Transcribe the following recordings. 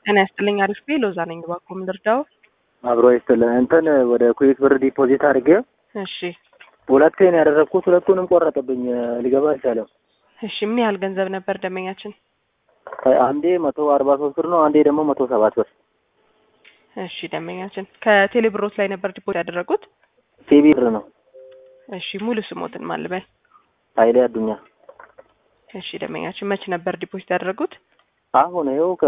ጤና ይስጥልኝ። አሪፍ ቤ ሎዛ ነኝ። እባክዎ ምን ልርዳው? አብሮ ይስጥልኝ። እንትን ወደ ኩዌት ብር ዲፖዚት አድርጌ እሺ ሁለቴ ነው ያደረግኩት። ሁለቱንም ቆረጠብኝ፣ ሊገባ አልቻለም። እሺ ምን ያህል ገንዘብ ነበር ደንበኛችን? አንዴ መቶ አርባ ሶስት ብር ነው፣ አንዴ ደግሞ መቶ ሰባት ብር። እሺ ደንበኛችን ከቴሌ ብሮት ላይ ነበር ዲፖዚት ያደረጉት? ሲቢ ብር ነው። እሺ ሙሉ ስሞትን ማን ልበል? ኃይሌ አዱኛ። እሺ ደንበኛችን መቼ ነበር ዲፖዚት ያደረጉት? አሁን ይኸው ከ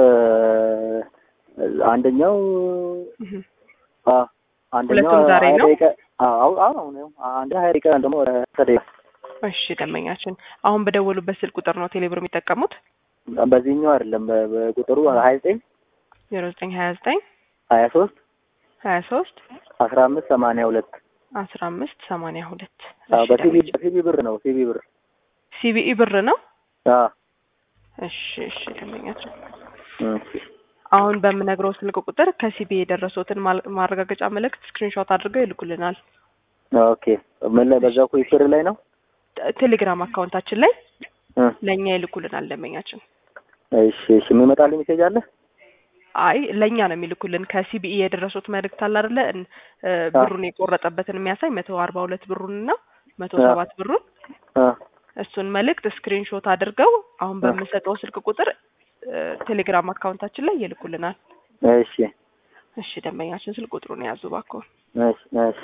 አንደኛው እህ አ አንደኛው ሁለቱም ዛሬ ሀያ ነው? ደቂቃ አዎ አሁን ነው አንድ ሀያ ደቂቃ ደግሞ ወደ ደቂቃ እሺ ደንበኛችን አሁን በደወሉበት ስልክ ቁጥር ነው ቴሌብር የሚጠቀሙት? በዚህኛው አይደለም በ- በቁጥሩ ሀያ ዘጠኝ ዜሮ ዘጠኝ ሀያ ዘጠኝ ሀያ ሶስት ሀያ ሶስት አስራ አምስት ሰማንያ ሁለት አስራ አምስት ሰማንያ ሁለት አዎ በሲቢ በሲቢ ብር ነው ሲቢ ብር ሲቢኢ ብር ነው? አዎ እሺ እሺ ደንበኛችን እሺ አሁን በምነግረው ስልክ ቁጥር ከሲቢ የደረሱትን ማል- ማረጋገጫ መልእክት ስክሪንሾት አድርገው ይልኩልናል። ኦኬ ምን ላይ በዛው ኩዌት ብር ላይ ነው ተ- ቴሌግራም አካውንታችን ላይ እ ለእኛ ይልኩልናል ደንበኛችን። እሺ እሺ የሚመጣልኝ ሜሴጅ አለ አይ ለእኛ ነው የሚልኩልን። ከሲቢኢ የደረሱት መልእክት አለ አይደለ? እን- እ ብሩን የቆረጠበትን የሚያሳይ መቶ አርባ ሁለት ብሩን እና መቶ አ። ሰባት ብሩን አ እሱን መልእክት ስክሪንሾት አድርገው አሁን በምሰጠው ስልክ ቁጥር እ ቴሌግራም አካውንታችን ላይ ይልኩልናል። እሺ እሺ ደንበኛችን ስልክ ቁጥሩን የያዙ እባክዎ እሺ እሺ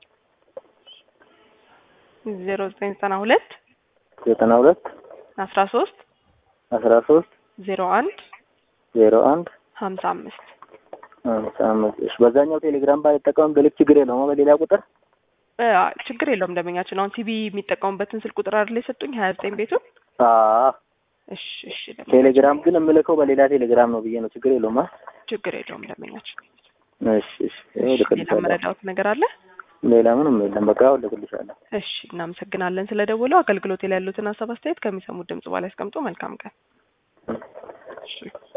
ዜሮ ዘጠኝ ዘጠና ሁለት ዘጠና ሁለት አስራ ሶስት አስራ ሶስት ዜሮ አንድ ዜሮ አንድ ሀምሳ አምስት ሃምሳ አምስት እሺ በዛኛው ቴሌግራም ባይጠቀም ብልክ ችግር የለውም በሌላ ቁጥር እ ችግር የለውም ደንበኛችን። አሁን ሲቢ የሚጠቀሙበትን ስልክ ቁጥር አይደል የሰጡኝ ሀያ ዘጠኝ ቤቱን። አዎ እሺ እሺ ደንበኛችን ቴሌግራም ግን የምልከው በሌላ ቴሌግራም ነው ብዬ ነው ችግር የለውም አ ችግር የለውም ደንበኛችን። እሺ እሺ ይኸው እሺ ሌላ ልክልሻለሁ መረዳዎት ነገር አለ? ሌላ ምንም የለም በቃ አሁን ልክልሻለሁ እሺ እናመሰግናለን ስለ አገልግሎት ላይ ያሉትን ሀሳብ አስተያየት ከሚሰሙት ድምጽ በላይ ያስቀምጡ። መልካም ቀን። እሺ